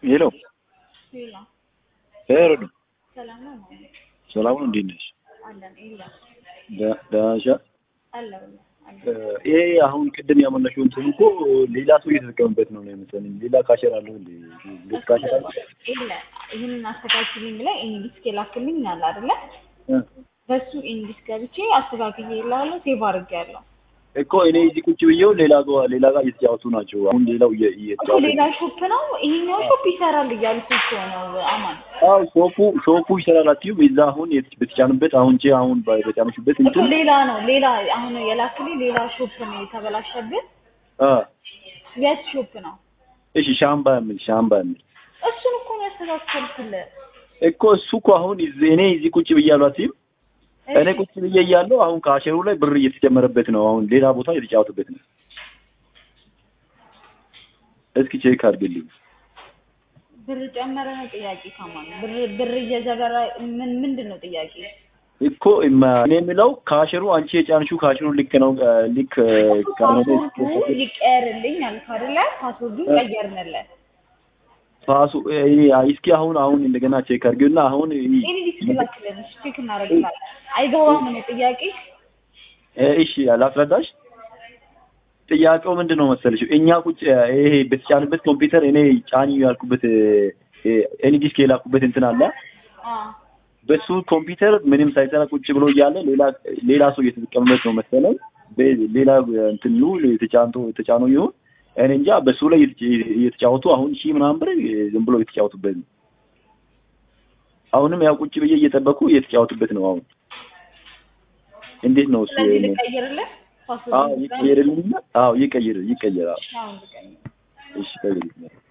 ሄሎ ሌላ ሄሮድ ሰላም ነው ማለት ሰላም ነው። እንዴት ነሽ? አለን የለም ደ- ደህና ነሽ? አለ አለ እ፣ ይሄ አሁን ቅድም ያመለሽው እንትን እኮ ሌላ ሰው እየተጠቀምበት ነው ነው የመሰለኝ። ሌላ ካሸር አለው እንዴ? ሁለት ካሸር አለ? የለ ይህንን አስተካክልኝ ብለህ ኢንዲስክ የላክልኝ አለ አይደለ? እ፣ በሱ ኢንዲስክ ገብቼ አስተካክዬ እልሃለሁ። ሴቭ አድርጌያለሁ እኮ እኔ እዚህ ቁጭ ብዬው ሌላ ጋ- ሌላ ጋር እየተጫወቱ ናቸው። አሁን ሌላው እየ- እኮ እየተጫወቱ ሌላ ሾፕ ነው ይሄኛው ሾፕ ይሰራል እያልኩ እኮ ነው አማን። አዎ ሾፑ ሾፑ ይሰራል አትይም? የዛ አሁን የት- በተጫኑበት አሁን ቼ አሁን በ- በጫነሽበት እኮ እንትን ሌላ ነው ሌላ አሁን የላክልኝ ሌላ ሾፕ ነው የተበላሸብን። አ የት ሾፕ ነው? እሺ ሻምባ የሚል ሻምባ የሚል እሱን እኮ ነው ያስተካከልኩልህ። እኮ እሱ እኮ አሁን እዚህ- እኔ እዚህ ቁጭ ብያለሁ አትይም? እኔ እሺ፣ ቁጭ ብዬ እያለሁ አሁን ከአሸሩ ላይ ብር እየተጨመረበት ነው። አሁን ሌላ ቦታ እየተጫወቱበት ነው። እስኪ ቼክ አድርግልኝ። ብር ጨመረ ነው ጥያቄ ከማን ብር ብር እየዘበራ ምን ምንድን ነው ጥያቄ? እኮ እማ- እኔ የምለው ከአሸሩ አንቺ የጫንሽው ከአሸሩ ልክ ነው እ፣ ልክ እ፣ ካልሆነ ፓስወርዱ ይቀየርልኝ አልክ አይደለ? ፓስወርዱን ቀየርንለት። ፓሱ እ፣ እስኪ አሁን አሁን እንደገና ቼክ አድርጊውና አሁን እ፣ እኔ ዲስክ ላክልን እሺ፣ ቼክ እናደርግላለን። አይገባም ነው ጥያቄ። እ፣ እሺ ላስረዳሽ። ጥያቄው ምንድን ነው መሰለሽ? እኛ ቁጭ ይሄ በተጫንበት ኮምፒውተር እኔ ጫኝ ያልኩበት እ፣ እ፣ ኤኒ ዲስክ የላኩበት እንትን አለ አ በሱ ኮምፒውተር ምንም ሳይሰራ ቁጭ ብሎ እያለ ሌላ ሌላ ሰው እየተጠቀመበት ነው መሰለኝ። በ- ሌላ እንትን ይሁን የተጫንቶ የተጫነው ይሁን እኔ እንጃ። በሱ ላይ እየተጫ- እየተጫወቱ አሁን ሺህ ምናምን ብር ዝም ብሎ እየተጫወቱበት ነው። አሁንም ያው ቁጭ ብዬ እየጠበቁ እየተጫወቱበት ነው። አሁን እንዴት ነው እሱ? ስለዚህ ልቀይርልህ አዎ ፓስወርዱን ይቀየርልኝና፣ አዎ ይቀየር ይቀየር። አዎ አሁን ልቀይር እሺ ቀይርልኝ።